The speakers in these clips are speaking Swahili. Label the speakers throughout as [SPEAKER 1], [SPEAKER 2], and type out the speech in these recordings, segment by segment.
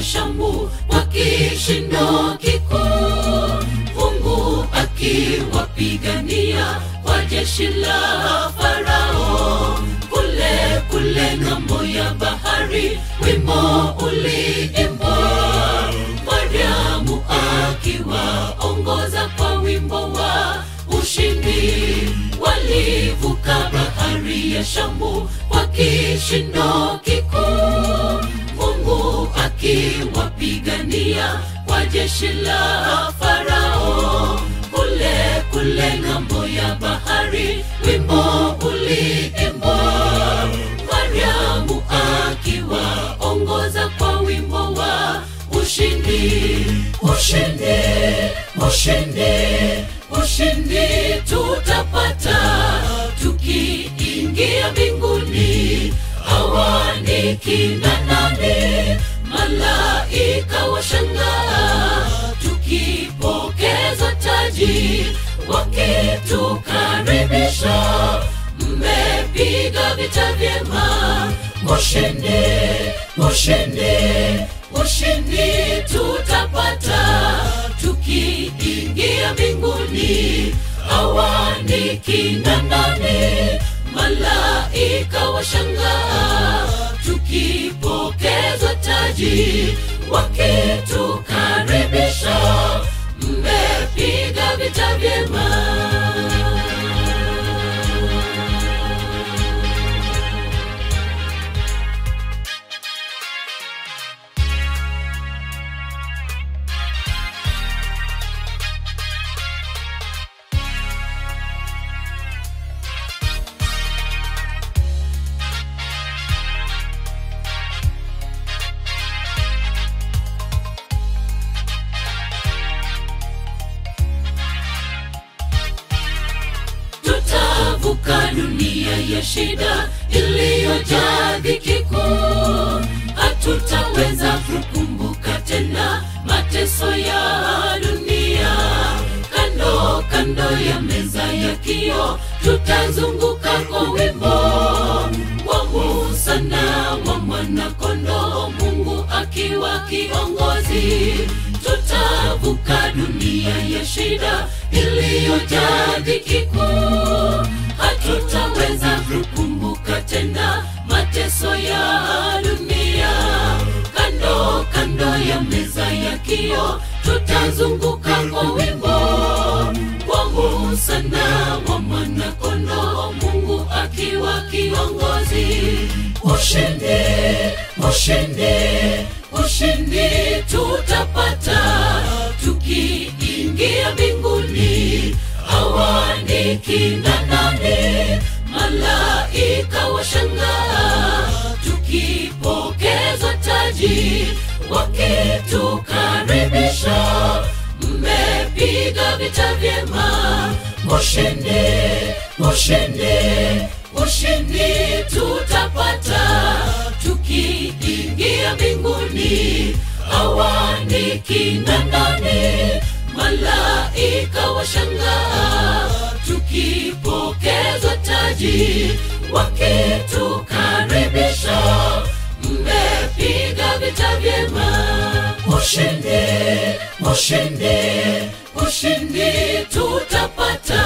[SPEAKER 1] ya Shamu kwa kishindo kikuu, Mungu akiwapigania kwa jeshi la Farao kule kule ng'ambo ya bahari, wimbo uliimbwa, Mariamu akiwaongoza kwa wimbo wa ushindi. Walivuka bahari ya Shamu kwa kishindo kikuu, Mungu akiwapigania kwa jeshi la Farao kule kule ng'ambo ya bahari, wimbo uliimbwa, Mariamu akiwaongoza kwa wimbo wa ushindi, ushindi, ushindi, ushindi tutapata tukiingia mbinguni. Hawa ni kina nani? Malaika washangaa tukipokeza taji, wakitukaribisha. Mmepiga vita vyema, ushindi, ushindi, ushindi tutapata tukiingia mbinguni. Hawa ni kina nani? Malaika washangaa tukipokezwa taji, wakitukaribisha. Mmepiga vita vyema. tutavuka dunia ya shida iliyojaa dhiki kuu. Hatutaweza kukumbuka tena mateso ya dunia. Kando kando ya meza ya kio tutazunguka kwa wimbo wa Musa na wa mwana-kondoo, Mungu akiwa kiongozi. Tutavuka dunia ya shida iliyojaa dhiki kuu. Hatutaweza kukumbuka tena mateso ya dunia. Kando kando ya meza ya kio tutazunguka kwa wimbo wa Musa na wa mwana-kondoo, Mungu akiwa kiongozi. Ushindi, ushindi, ushindi tutapata tukiingia mbinguni. Hawa ni kina nani? Malaika washangaa tukipokezwa taji, wakitukaribisha. Mmepiga vita vyema, ushindi, ushindi, ushindi tutapata tukiingia mbinguni. Hawa ni kina nani? Malaika washangaa tukipokezwa taji, wakitukaribisha. Mmepiga vita vyema, ushindi, ushindi, ushindi tutapata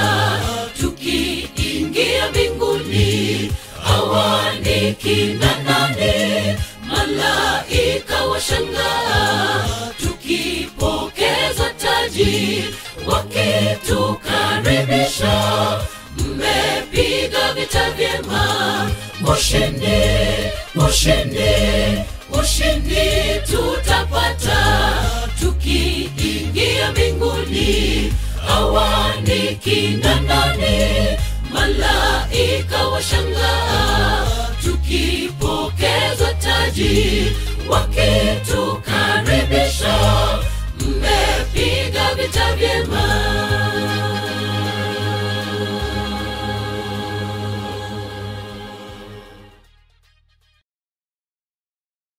[SPEAKER 1] tukiingia mbinguni. Hawa ni kina nani? Malaika washangaa tukipokezwa taji, wakitukaribisha. Mmepiga vita vyema, ushindi, ushindi, ushindi tutapata tukiingia mbinguni. Hawa ni kina nani? Malaika washangaa tukipokezwa taji, wakitu